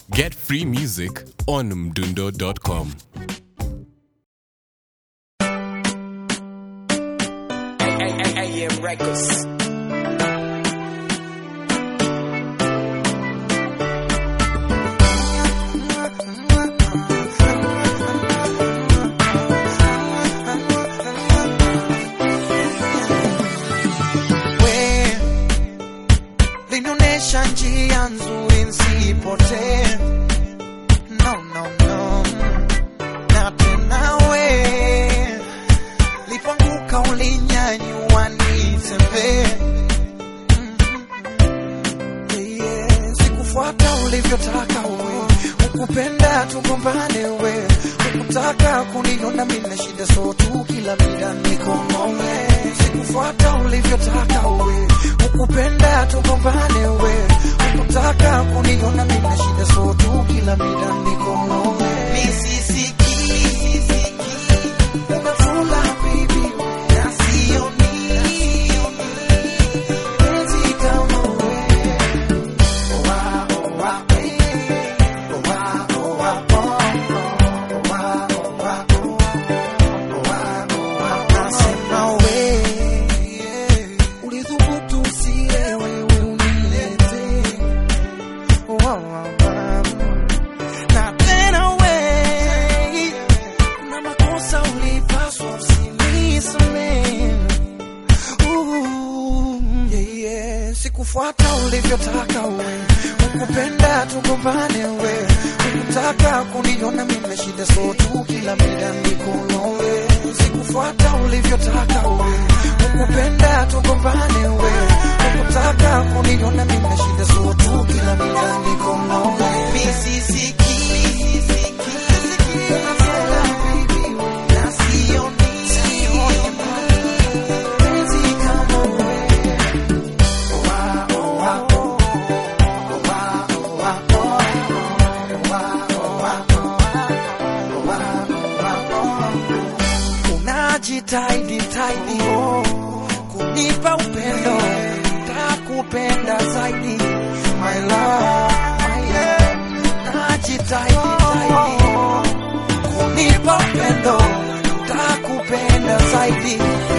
Get free music on mdundo.com. AM Records. we linionyesha njia nzuri nsipotee no, no, no. na tena we lipanguka ulinyanyua nitembee Mm, yeah. sikufuata ulivyotaka we ukupenda tugombane we ukutaka kuniona mina shida so tu kila mida nikomome sikufuata ulivyotaka we ukupenda tugombane we ukutaka kuniona mina shida so tu kila mida nikomome misisiki umefula baby na sioni penzi kama wewe Nasema we, ulithubutu usielewe unilete. Na tena we, kuna makosa ulipaswa usinisamehe. Ooh, yeah, yeah. Sikufuata ulivyotaka we, ukupenda tugombane we, ukutaka kuniona mimi shida so tu kila mida nikono we. Sikufuata ulivyotaka we, ukupenda tugombane we, ukutaka kuniona mimi shida so tu kila mida nikono we. Misisiki Unafela, baby, na sioni, sioni penzi kama wewe. unajitahidi taidi kunipa upendo takupenda zaidi my love, my love. Najitahidi taidi kunipa upendo takupenda zaidi